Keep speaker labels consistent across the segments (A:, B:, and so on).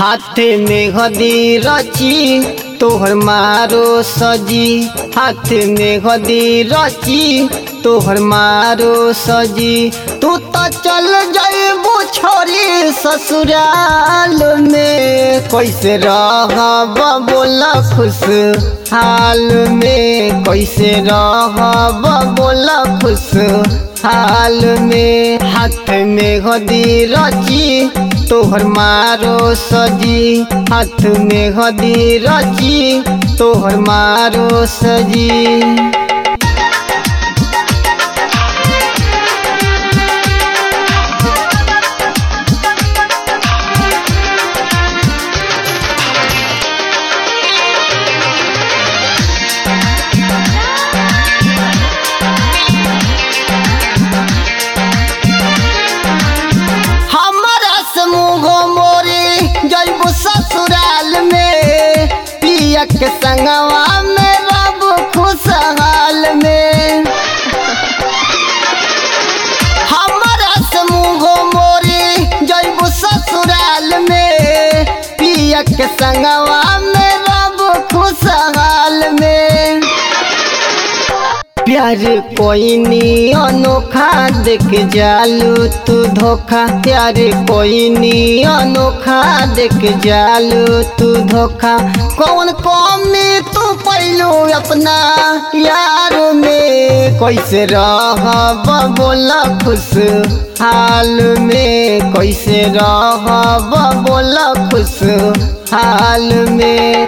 A: हाथ में गदी रची तोहर मारो सजी हाथ में गदी रची तोहर मारो सजी तू तो चल जाइबू छोरी ससुराल में कैसे रहब बोला खुश हाल में कैसे रहब बोला खुश हाल में हाथ में गदी रची तोहर मारो सजी हाथ में गदी रची तोहर मारो सजी हमारा समूह मोरी जैबू ससुराल में पिया के संगवा में रब खुशहाल में हमारा समूह मोरी जैबू ससुराल में पिया के संगवा में रब खुशहाल में प्यार कोई नी अनोखा देख जालू तू धोखा प्यार कोई नी अनोखा देख जालू तू धोखा कौन कमी तू पैलू अपना यार में कैसे रहब बोला खुश हाल में कैसे रहब बोला खुश हाल में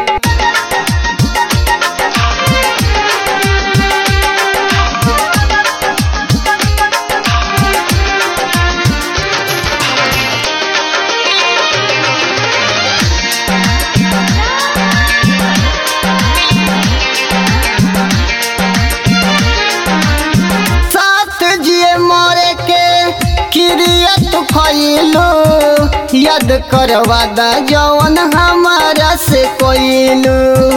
A: साथ जिए मरे के किरियत खइलो याद करवा दा जवन हमारा से कोइलू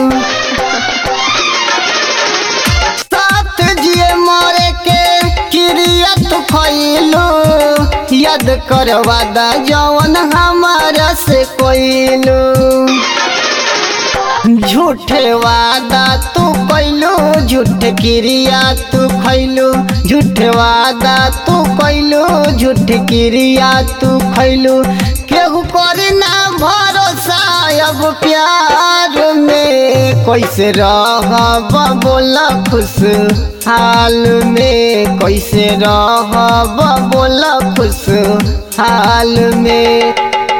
A: साथ जिए मरे के किरियत खइलो याद करवा दा जवन हमारा से कोइलू झूठे वादा तू कैलू झूठ क्रिया तू खैलू झूठे वादा तू कैलू झूठ क्रिया तू खैलू केहू करी ना भरोसा अब प्यार में कैसे रहब बोला खुश हाल में कैसे रहब बोला खुश हाल में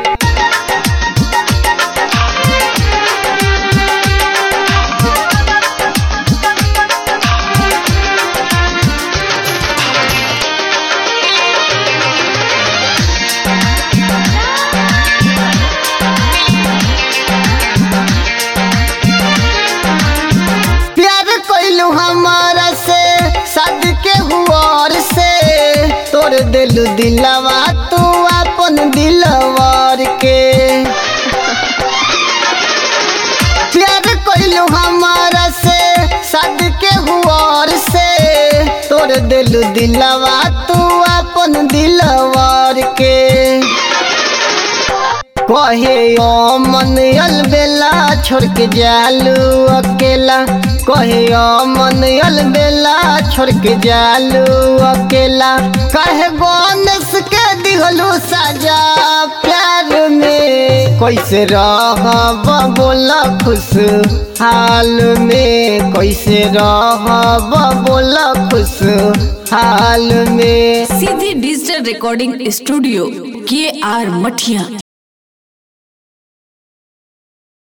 A: प्यार कैलू हमारा से शादी के हुआर से तोड़ दिलू दिलवा तू अपन दिलवार के प्यार कैलू हमारा से शादी के हुआर से तोड़ दिलू दिलवा तू अपन दिलवार के कहे ओ मन अलबेला छोड़ के जालू अकेला कहे ओ मन अलबेला छोड़ के जालू अकेला कहे गणेश के दिहलू साजा प्यार में कैसे रहब बोला खुश हाल में कैसे रहब बोला खुश हाल में
B: सीधी डिजिटल रिकॉर्डिंग स्टूडियो के आर मठिया